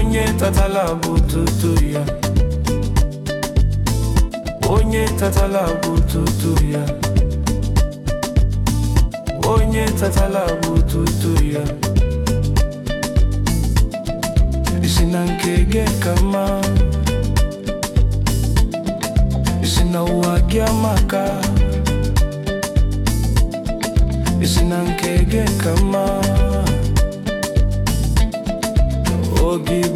onye tatala bututu ya onye tatala bututu ya onye tatala bututu ya isi na nke gị ka mma isi na ụwa gị amaka isi na nke gị ka mma oge